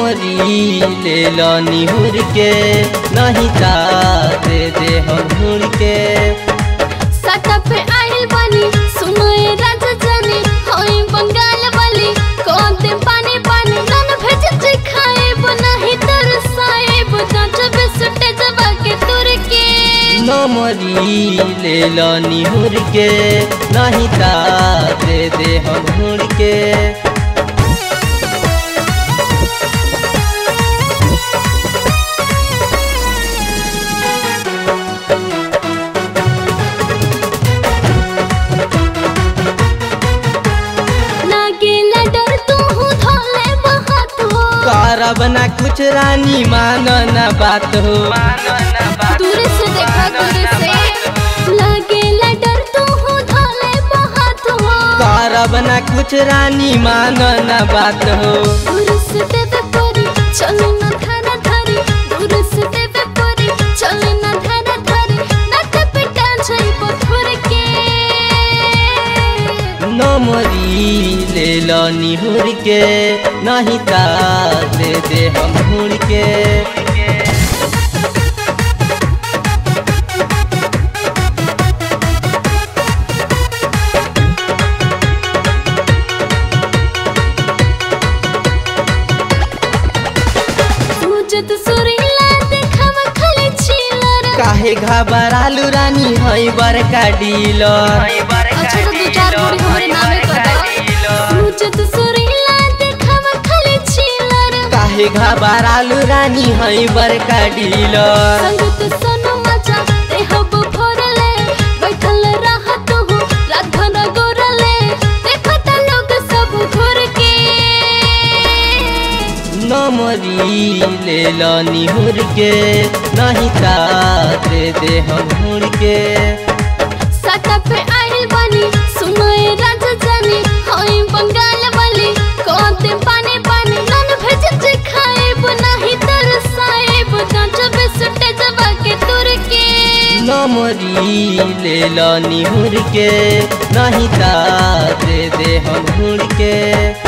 नमरी ले लो निहुर के नहीं ता दे दे हम हुड़ के सटा पे आइल बानी सुनो ए राजा जानी होई बंगाल वाली कौन दे पानी पानी नन भेज जे खाए नहीं तरसाए जांच बिसटे जबा के तुर के नमरी ले लो निहुर के नहीं ता दे दे हम हुड़ के लागेला डर तू हूँ धोले बहात हो करब ना कुछ रानी मानो ना बात हो दूर से देखा दूर से लागेला डर तू हूँ धोले बहात हो करब ना कुछ रानी मानो ना बात हो दूर से देवे परी चले ना धारा धारी दूर से देवे परी चले ना धारा धारी नट पिटा जाई पथुर के नमरी ले लो निहुर के नहीं ता दे दे हम हुड़ के सूजत सुरीला देखावा खाली चिलर काहे घबरालू रानी हई बड़का डीलर अच्छा तो दो चार पूरी हमरे नामे कर दो सूजत सुरीला देखावा खाली चिलर काहे घबरालू रानी हई बड़का डीलर संगत सोनो मजा ते हब भरले बैठल रहत हो राधन गोरले देखत लोग सब घुर के नमरी ले लो निहुर के नहीं ता दे दे हम हुड़ के सटा पे आइल बानी सुनो ए राजा जानी होई बंगाल वाली कौन दे पानी पानी नन भेज जे खाए नहीं तरसाए जांच बिसटे जबा के तुर के नमरी ले लो निहुर के नहीं ता दे दे हम हुड़ के